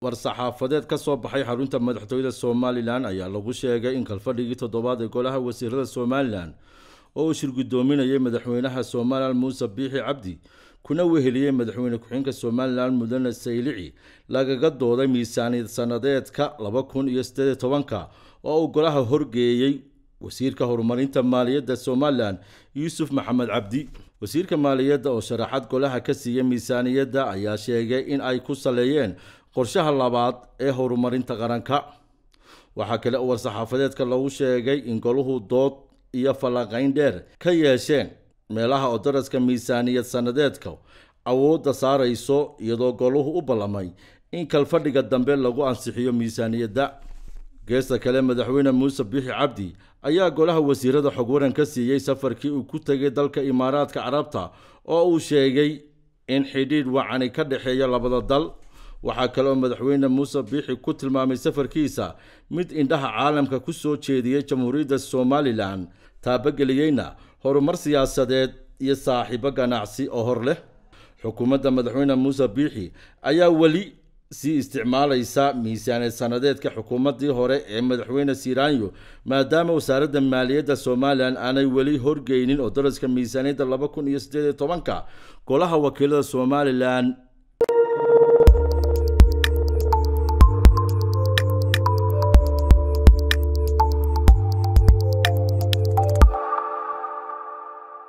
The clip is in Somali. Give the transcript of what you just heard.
war-saxaafadeed ka soo baxay xarunta madaxtooyada somalilan ayaa lagu sheegay in kalfadhigii toddobaad ee golaha wasiirada somalilan oo uu shirgudoominayay madaxweynaha somalilan muuse biixi cabdi kuna weheliyey madaxweyne ku-xigeenka somalilan mudane saylici lagaga dooday miisaaniyad sanadeedka laba kun iyo siddeed tobanka oo uu golaha horgeeyey wasiirka horumarinta maaliyadda somalilan yuusuf maxamed cabdi wasiirka maaliyadda oo sharaxad golaha ka siiyey miisaaniyadda ayaa sheegay in ay ku saleeyeen qorshaha labaad ee horumarinta qaranka waxaa kale oo war-saxaafadeedka lagu sheegay in goluhu dood iyo falanqayn dheer ka yeesheen meelaha oo daraska miisaaniyad sanadeedka awoodda saarayso iyadoo goluhu u ballamay in kalfadhiga dambe lagu ansixiyo miisaaniyadda geesta kale madaxweyne muuse biixi cabdi ayaa golaha wasiirada xog waran ka siiyey safarkii uu ku tegay dalka imaaraadka carabta oo uu sheegay in xidhiidh wacani ka dhexeeya labada dal waxaa kale oo madaxweyne muuse biixi ku tilmaamay safarkiisa mid indhaha caalamka ku soo jeediyey jamhuuriyadda somalilan taabageliyeyna horumar siyaasadeed iyo saaxiibo ganacsi oo hor leh xukuumadda madaxweyne muuse biixi ayaa weli sii isticmaalaysa miisaaniyad sanadeedka xukuumaddii hore ee madaxweyne siiraanyo maadaama wasaaradda maaliyadda somalilan aanay weli horgeynin oo daraska miisaaniyadda laba kun iyo siddeed iyo tobanka golaha wakiilada somalilan